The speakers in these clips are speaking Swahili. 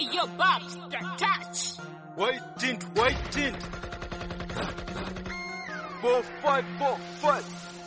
Hey, yo, Bobs, the touch. White tint, white tint. Four, five, four, five.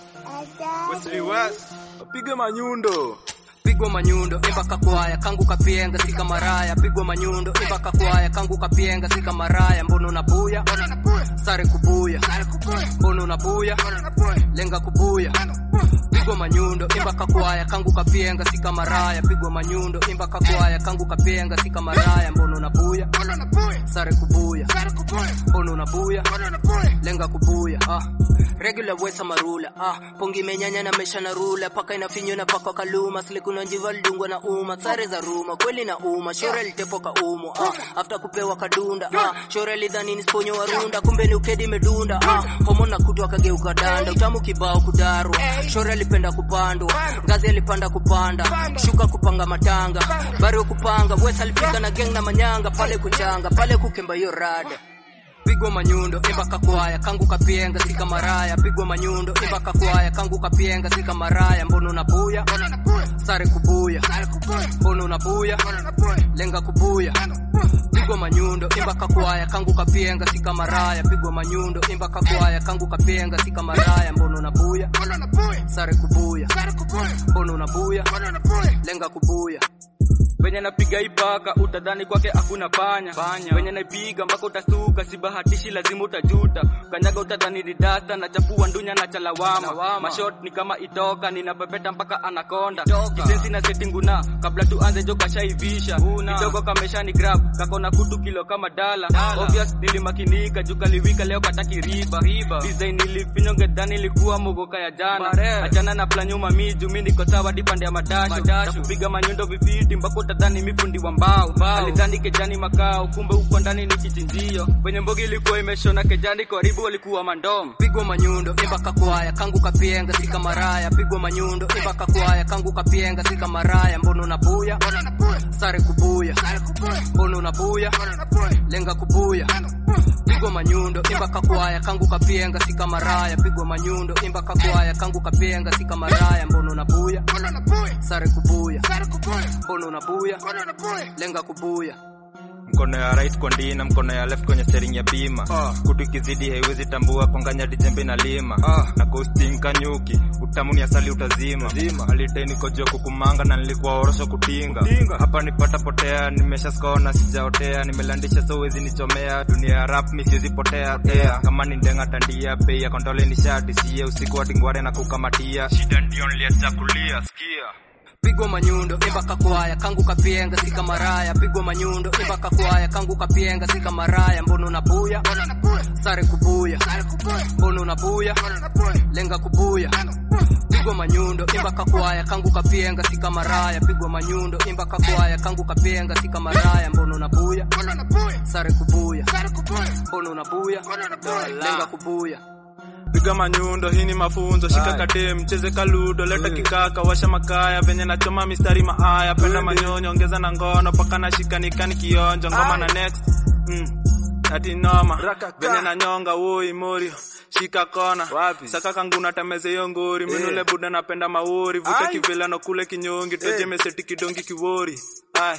Wesley West. Apige manyundo. pigwa manyundo imba kakwaya kangu kapienga sika maraya pigwa manyundo imba kakwaya kangu kapienga sika maraya mbono unabuya sare kubuya mbono unabuya lenga kubuya pigwa manyundo imba kakwaya kangu kapienga sika maraya pigwa manyundo imba kakwaya kangu kapienga sika maraya mbono unabuya sare kubuya mbono unabuya lenga kubuya ah regular wesa marula ah pongi menyanya na mesha na rula paka inafinyo na paka kaluma silikuna njiva lidungwa na uma sare za ruma kweli na uma shore litepo ka umo ah after kupewa kadunda ah shore lidhani ni sponyo wa runda kumbe ni ukedi medunda ah homo na kutu akageuka danda utamu kibao kudarwa shore alipenda kupandwa ngazi alipanda kupanda shuka kupanga matanga bari kupanga wesa alifika na geng na manyanga pale kuchanga pale kukemba hiyo rada pigwa manyundo imba kakwaya kangu kapienga sika maraya pigwa manyundo imba kakwaya kangu kapienga sika maraya mbono unabuya sare kubuya mbono unabuya lenga kubuya pigwa manyundo imba kakwaya kangu kapienga sika maraya pigwa manyundo imba kakwaya kangu kapienga sika maraya mbono unabuya sare kubuya mbono unabuya lenga kubuya venye napiga ipaka utadhani kwake hakuna panya venye naipiga mpaka utasuka sibahatishi lazima utajuta kanyaga utadhani ridata na chafua ndunya na chalawama mashot ni kama itoka ninapepeta mpaka anakonda kisensi na setinguna kabla tuanze jo kashaivisha kidogo kameshani grab kakona kutu kilo kama dala obvious nilimakinika juu kaliwika leo kataki riba design nilifinyonge dhani ilikuwa mogoka ya jana achana na planyuma miju mi niko sawa dipande ya madasho na kupiga manyundo vifiti mpaka utadhani mifundi wa mbao alidhani kejani makao kumbe huko ndani ni kichinjio kwenye mbogi ilikuwa imeshona kejani karibu walikuwa mandom pigwa manyundo imba kakwaya kangu kapienga sika maraya pigwa manyundo imba kakwaya kangu kapienga sika maraya mbono unabuya sare kubuya mbono unabuya lenga kubuya pigwa manyundo imba kakwaya kangu kapienga sika maraya pigwa manyundo imba kakwaya kangu kapienga sika maraya mbono unabuya sare kubuya mbono unabuya lenga kubuya Mkono ya right kwa ndina, mkono ya left kwenye steering ya bima. Kutu ikizidi haiwezi tambua, panganya dijembe na lima. Na coasting kanyuki, utamu ni asali utazima. Aliteni kojua kukumanga na nilikuwa orosho kutinga. Hapa nipata potea, nimesha skona sijaotea, nimelandisha so wezi nichomea. Dunia ya rap mi siwezi potea tea. Kama ni ndenga tandia, bei ya kondole ni shati sie usiku hadi ngware na kukamatia. Shida ndio niliachakulia, sikia. pigwa manyundo imba kakwaya kangu kapienga sika maraya pigwa manyundo imba kakwaya kangu kapienga sika maraya mbono unabuya sare kubuya mbono unabuya lenga kubuya pigwa manyundo imba kakwaya kangu kapienga sika maraya pigwa manyundo imba kakwaya kangu kapienga sika maraya mbono unabuya sare kubuya mbono unabuya lenga kubuya piga manyundo hii ni mafunzo shika kate mcheze kaludo leta kikaka washa makaya venye nachoma mistari maaya penda manyonyo ongeza na ngono paka na shikanikani kionjo ngoma na next mm. ati noma venye na nyonga woi morio shika kona saka kangu natameze hiyo ngori minule buda napenda maori vute kivilano kule kinyongi toje meseti kidongi kiwori ai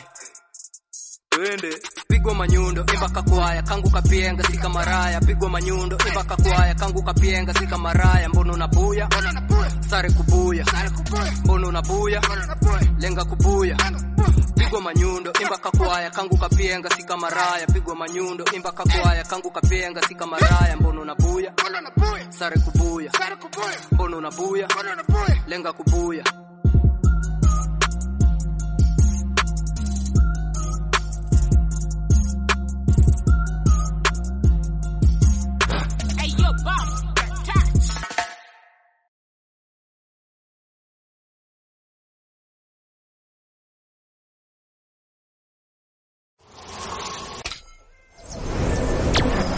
twende pigwa manyundo imba kakwaya kangu kapienga sika maraya pigwa manyundo imba kakwaya kangu kapienga sika maraya mbono unabuya sare kubuya mbono unabuya lenga kubuya pigwa manyundo imba kakwaya kangu kapienga sika maraya pigwa manyundo imba kakwaya kangu kapienga sika maraya mbono unabuya sare kubuya mbono unabuya lenga kubuya